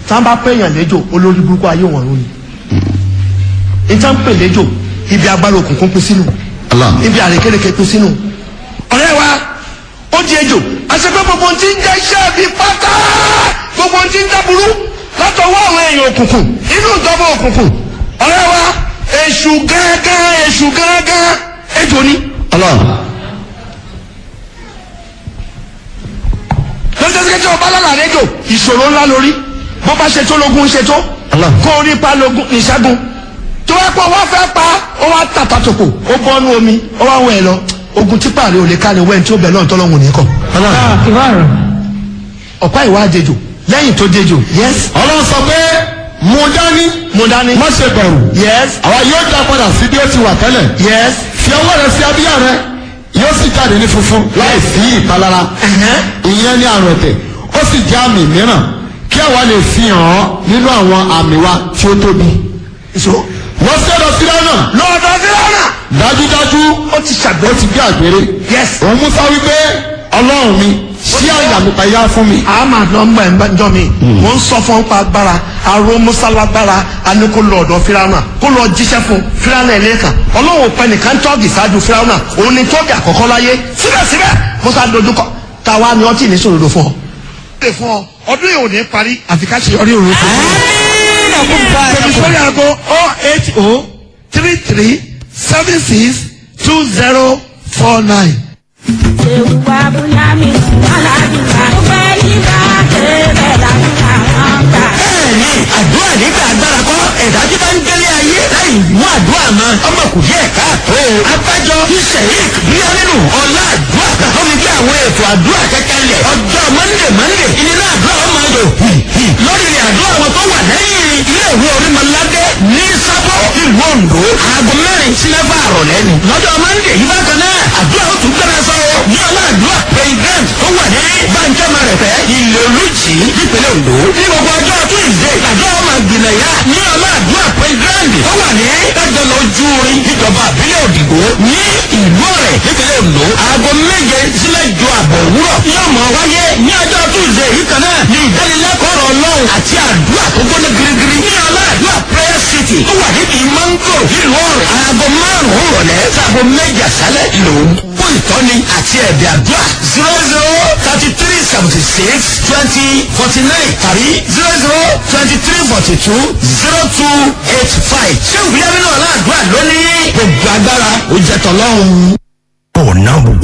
tá a bá pèèyàn léjò olórí burúkú ayé wọn lónìí ìtàn pè léjò ibi agbára òkùnkùn pín sínú Allah. ibi àrékérekè pín sínú ọ̀rẹ́ wa ó di ejò àṣepẹ́ gbogbo ohun tí ń jẹ́ iṣẹ́ bí pátá gbogbo ohun tí ń dáburú látọwọ́ àwọn èèyàn òkùnkùn inú ìjọba òkùnkùn ọ̀rẹ́ wa èṣù gángan èṣù gángan ejò ni Allah. lọ́jọ́ tí ọba lálàá rédíò ìṣòro ńlá lórí bó bá ṣe tó lógún ṣe tó Allah. kó o rí pa lógún ìṣẹ́gun tó wá pọ̀ wọ́n fẹ́ pa ó wá tàtàtòkò ó bọ́nú omi ó wá wọ̀ ẹ̀ lọ ogun tí pààrọ̀ ò lè ká ni wẹ́n tí ó bẹ̀ lọ́n tọ́lọ́hún ní kọ̀ Allah. ọ̀pá ìwà àdejò lẹ́yìn tó dejò yes ọlọ́run sọ pé mú dání mo dání má ṣe bẹ̀rù yes àwa yóò dá padà sí bí ó ti wà tẹ́lẹ̀ yes fi ọwọ́ rẹ sí abíyá rẹ yóò sì jáde ní funfun láì sí ìpalára ẹ̀hẹ́n. ìyẹn ní àrùn ẹ̀tẹ̀ ó sì jẹ́ àmì mìíràn kí àwa lè fi hàn ọ́ nínú àwọn àmì wa tí ó tóbi. so wọ́n sí ọ̀dọ̀ sílẹ̀ náà lọ́dọ̀ fílànà dájúdájú ó ti ṣàgbé ó ti gbé àgbèrè. yes òun musa wípé ọlọ́run mi ṣí àyà mi payá fún mi. àmà nọmba ẹ̀ ń jọ mi mo ń sọ fún pa agbára aró musalagbára ani kó lọ ọ̀dọ̀ firawuna kó lọ jíṣẹ́ fún firawuna ẹ̀ lẹ́ẹ̀kan ọlọ́run pẹ́ nìkan tọ́ọ̀gì ṣáájú firawuna òun ni tọ́ọ̀gì àkọ́kọ́ láyé síbẹ̀síbẹ̀ musa dojúkọ táwa ni ọtí ní sòrodo fún ọ. lè fún ọ ọdún yìí ò ní parí àfi ká ṣe ọdún yìí ò ní fún ọ. tẹ̀mí sórí aago oh eight oh three three seven six two zero four nine. Ewúwa Bùnyámi Aládùúgbà. Ó fẹ́ yíká kébẹ̀ làdúrà wọn gbà. bẹ́ẹ̀ni àdúrà nígbà agbára kọ́ ẹ̀dá tí bá ń délé ayé láì mú àdúrà mọ́ ọmọ kò yẹ káàtó. abájọ tí sẹ́yìn bíyá nínú ọ̀la àdúrà tó fi gbé àwọn ètò àdúrà kẹ́kẹ́ lẹ̀ ọjọ́ mọ́ndé mọ́ndé ìnira àdúrà ọmọ ayò lórí rẹ̀ àdúrà wọn tó wà lẹ́yìn ilé ìwé orímọ̀ládé ní sábọ̀ ìlú Oǹdó aago mẹ́rin sí mẹ́fà àrọ̀lẹ́ ni lọ́jọ́ mọ́ndé yìí bákan náà àdúrà ó tún gbẹ́rẹ́ sọ́wọ́ ní ọlá àdúrà president tó wà ní bàǹjẹ́mọ̀ rẹ̀ fẹ́ ilé olùjì nípínlẹ̀ Oǹdó ní gbogbo ọjọ́ tuesday àjọ ọmọ ìgbìmọ̀ yá ní ọlá àdúrà president tó wà ní ẹgbẹ̀lọ ojú orin níjọba àbílẹ̀ òdìgbò ní ìlú ọ̀rẹ́ nípínlẹ̀ Oǹdó aago méje sílẹ̀ ju àbọ̀ òwúrọ̀ yóò mọ̀ wáyé ní ọjọ́ tuesday yìí kan náà ní ìdánilẹ́kọ̀ọ́ ọ̀rọ̀ ọlọ́run àti àdúrà tó gbóná girigiri ní ọlá àdúrà prayer city tó wà níbi mango nílùú ọ̀rẹ́ aago márùn-ún rọ̀lẹ́ sáago méje àṣálẹ̀ lòún fún ìtọ́ni àti ẹ̀bẹ̀ àdúrà zero zero thirty three seventy six twenty forty nine tàbí zero zero twenty three forty two zero two eight five ṣé ìwúyẹ́ nínú ọ̀la àdúrà lónìí gbogbo agbára ó jẹ́ tọ́lọ́run. Oh, number